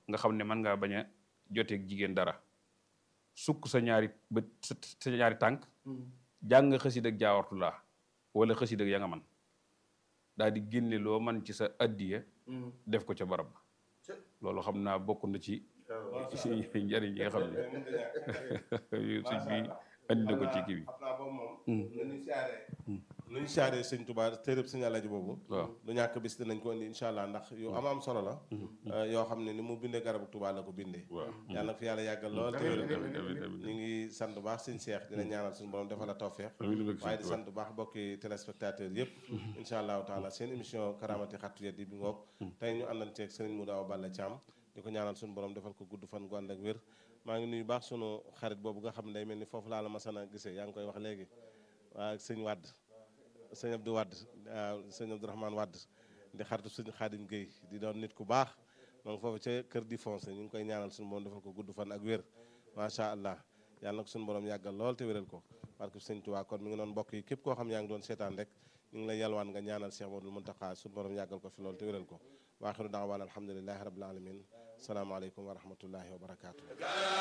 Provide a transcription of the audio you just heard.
nga xam ne mën ngaa bañ a joteeg jigéen dara sukk sa ñaari bët sa sa ñaari tànk jàng xësid ak jaawartu laa wala xësid ak ya nga man daal di génne loo man ci sa addiya def ko ca barab ba loolu xam naa bokk na ci ci njariñ yi nga xam ne sëñ bi andi na ko ci kii bi xam naa boobu moom nañu siyaaree nañu siyaaree sëñ Tuubaa téeréb sëñ Alaaji boobu waaw du ñàkk bis dinañ ko indi incha allah ndax yu am am solo la yoo xam ne ni mu bindee garabu Tuubaa la ko bindee waaw yàlla na fi yàlla yàggal lool te wéral amiin amiin amiin ñu ngi sant bu baax sëñ Seex dina ñaanal suñu borom defal la tawfeex amiin amiin waaye di sant bu baax bokki téléspectateurs yëpp incha allahu taala seen émission karamati xattu yeddi bi ngoog tey ñu àndanteeg sëriñ Modou Awa Balla Thiam di ko ñaanal suñu borom defal ko gudd fan gu ànd ak wér maa ngi nuyu baax sunu xarit boobu nga xam ne day mel ni foofu laa la masana gisee yaa ngi koy wax léegi waa sëñ Wadd sëñ Abdou Wadd waaw sëñ Abdourahmane Wadd di xaritu sëñ Xaadim Guèye di doon nit ku baax donc foofu ca kër di foncé ñu ngi koy ñaanal suñu borom defal ko gudd fan ak wér macha allah yàlla na ko suñu borom yàggal lool te wéral ko parce que sëñ Tuubaa kon mi ngi doon mbokk yi képp koo xam yaa ngi doon seetaan rek ñu ngi lay yalwaan nga ñaanal Cheikh Modou Mountakha suñu borom yàggal ko fi lool te wéral ko waaxiru daawaan alhamdulilahi rabbil alamin salaamaaleykum wa rahmatullahi wa barakaatu